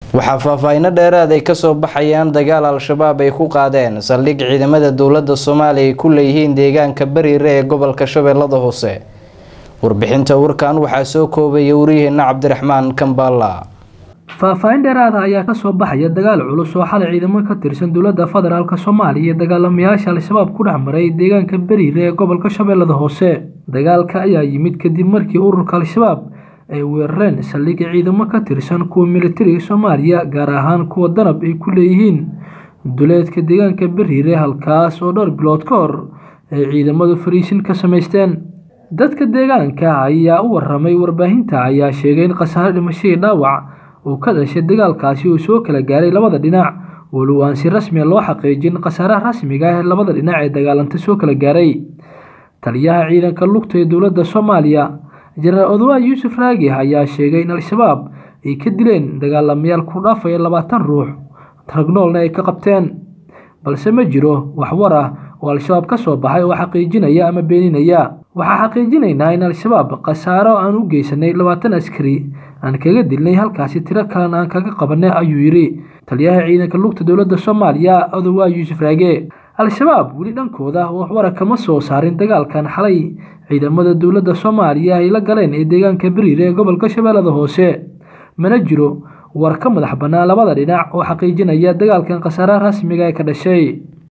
waxaa faahfaahinno dheeraad ay kasoo baxayaan dagaal al-shabaab ay ku qaadeen saldhig ciidamada dowladda soomaaliya ay ku leeyihiin deegaanka bariire ee gobolka shabeellada hoose warbixinta warkan waxaa soo koobaya wariyaheena cabdiraxmaan kambaala faahfaahin dheeraada ayaa kasoo baxaya dagaal culus oo xalay ciidamo ka tirsan dowladda federaalk soomaaliya iyo dagaalamayaasha al-shabaab ku dhex maray deegaanka bariire ee gobolka shabeellada hoose dagaalka ayaa yimid kadib markii ururka al-shabaab ay weerareen saldhigga ciidamo ka tirsan kuwa militariga soomaaliya gaar ahaan kuwa danab ay ku leeyihiin duleedka deegaanka bariire halkaas oo dhowr bilood ka hor ay ciidamadu fariisin ka samaysteen dadka deegaanka ayaa u waramay warbaahinta ayaa sheegay in khasaare dhimashadii dhaawac uu ka dhashay dagaalkaasi uu soo kala gaaray labada dhinac walow aan si rasmiya loo xaqiijin khasaaraha rasmiga ah ee labada dhinac ee dagaalanta soo kala gaaray taliyaha ciidanka lugta ee dowladda soomaaliya jenaraal odowa yuusuf raagi ayaa sheegay in al-shabaab ay ka dileen dagaalamayaal ku dhaafaya labaatan ruux taragnoolna ay ka qabteen balse ma jiro waxwar ah oo al-shabaab ka soo baxay oo xaqiijinaya ama beeninaya waxaa xaqiijinaynaa in al-shabaab khasaaro aan u geysanay labaatan askari aan kaga dilnay halkaasi tiro kalena aan kaga qabanay ayuu yidhi taliyaha ciidanka lugta dowladda soomaaliya odowa yuusuf raage al-shabaab weli dhankooda waxwara kama soo saarin dagaalkan xalay ciidamada dowladda soomaaliya ay la galeen ee deegaanka bariire ee gobolka shabeellada hoose mana jiro war ka madax bannaan labada dhinac oo xaqiijinaya dagaalkan khasaaraha rasmiga ee ka dhashay